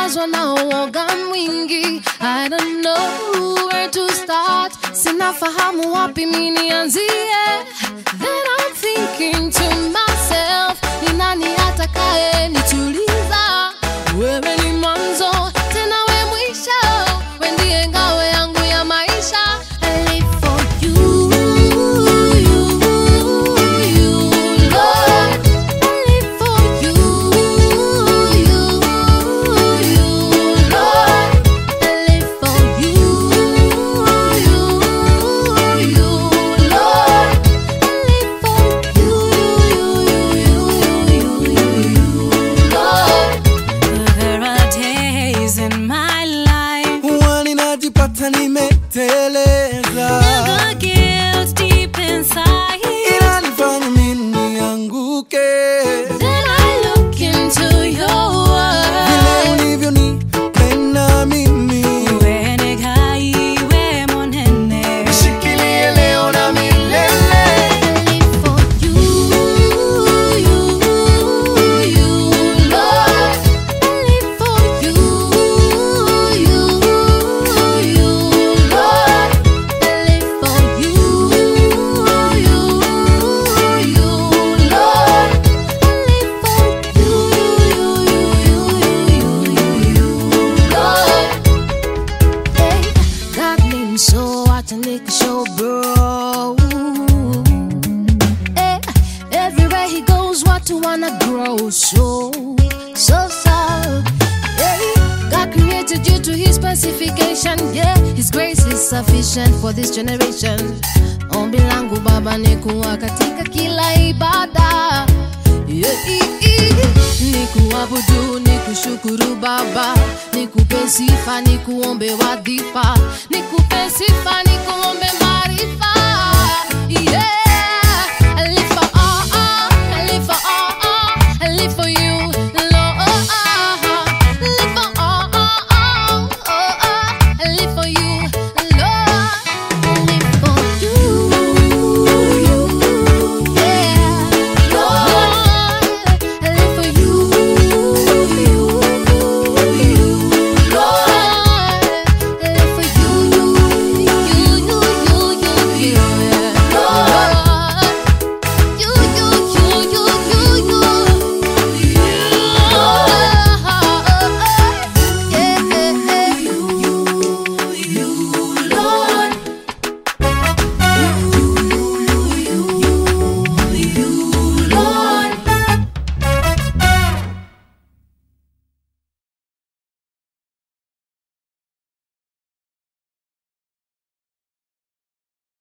nimejazwa na uoga mwingi I don't know where to start sinafahamu wapi mi nianzie then I'm thinking to myself ni nani atakaye nituliza wewe ni mwanzo tena we mwisho we ndiye ngao yangu ya maisha I live for you, you, you, Lord. I live for you, you, you, Lord. I live for you, you, you, Lord. I live for you, you, you, Lord. There are days in my life huwa ninajipata nimeteleza the guilt deep inside. inanifanya mimi nianguke Then I look into your vile world. ulivyonipenda mimi Uwe negai, monene. nishikilie leo na milele I live for you, you, you, Lord. I live for you, you, you, Lord. I live for you, you, you, Lord. I live for you, you, you, you, Lord. Hey, God made me so I can lick a show, bro. Hey, everywhere he goes, what to wanna grow so, so, so. Hey, God created you to his specification. Yeah, his grace is sufficient for this generation. Ombi langu Baba ni kuwa katika kila ibada. Yeah, i- i- ni kuabudu ni kushukuru baba nikupe sifa ni kuombe wadhifa nikupe sifa ni kuombe maarifa yeah.